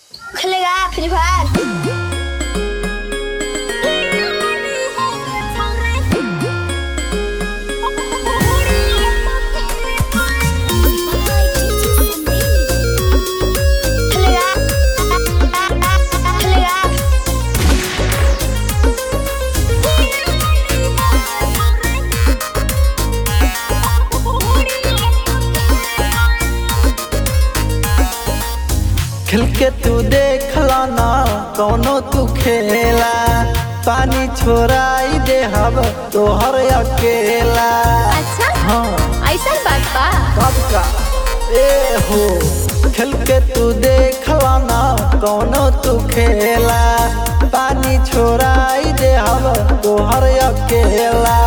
खेलेगा free fire खेलेगा खेलेगा खेल के तू देख ना कौनो तू खेला पानी छोड़ाई दे हम तोहर अकेला अच्छा हाँ ऐसा बात बा कब का ए हो खेल के तू देख ना कौनो तू खेला पानी छोड़ाई दे हम तोहर अकेला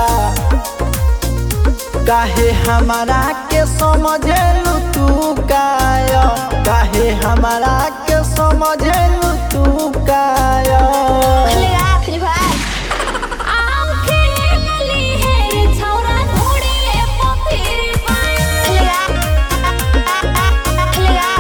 काहे हमारा के समझेलू तू काया काहे हमारा के समझेलू तू काया खेलेगा फ्री फायर खेलेगा खेलेगा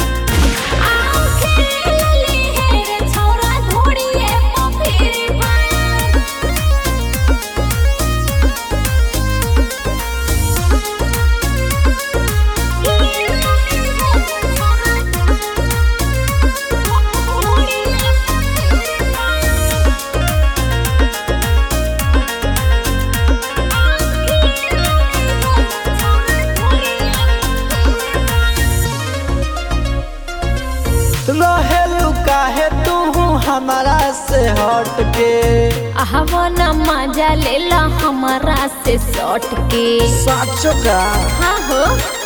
रहेलू काहे तू हमारा से हट के हवना मजा लेला हमारा से सट के साचो का हाँ हो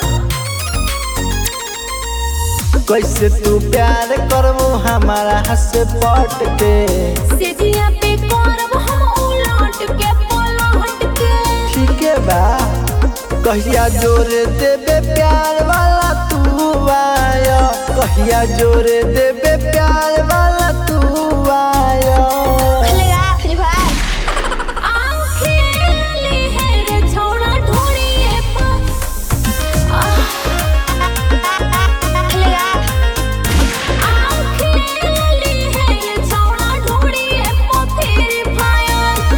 कैसे तू प्यार करबू हमारा से पट के सेजिया पे करब हम उलट के पलट के ठीक है बा कहिया जोर देबे प्यार वाला तू आया कहिया जोर देबे प्यार वाला तू आया खेलेगा फ्री फायर आँखें है रे छौड़ा ढोड़िए पर खेलेगा आँखें है रे छौड़ा ढोड़िए पर फिर फायर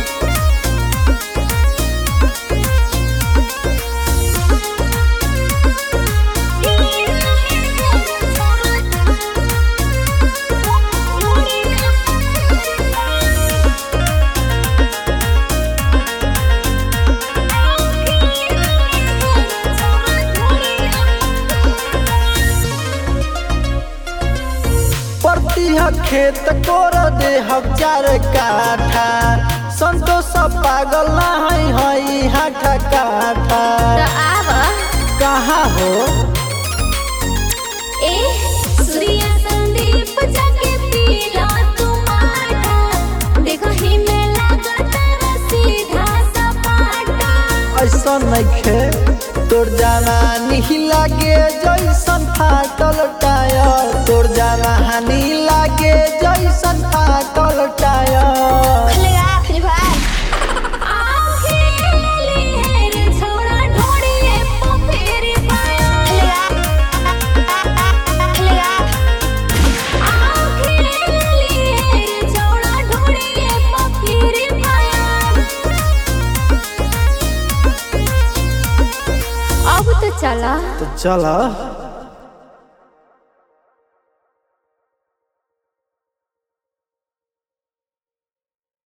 परती ह खेत कोर दे हजार काठा संतोष पागल नहीं हई हाथा काठा तो आव कहाँ हो ए सूर्य संदीप जाके पीला तुम्हारा देखो ही में लागत सीधा सपाटा ऐसा नइखे तोर जवानी लागे जैसन फाटल टायर तोर जवानी लागे जैसन फाटल टायर खेलेगा फ्री फायर आँखें है रे छौड़ा ढोड़िए पर फिर फायर खेलेगा खेलेगा आँखें है रे छौड़ा ढोड़िए पर फिर फायर अब तो चला तो चल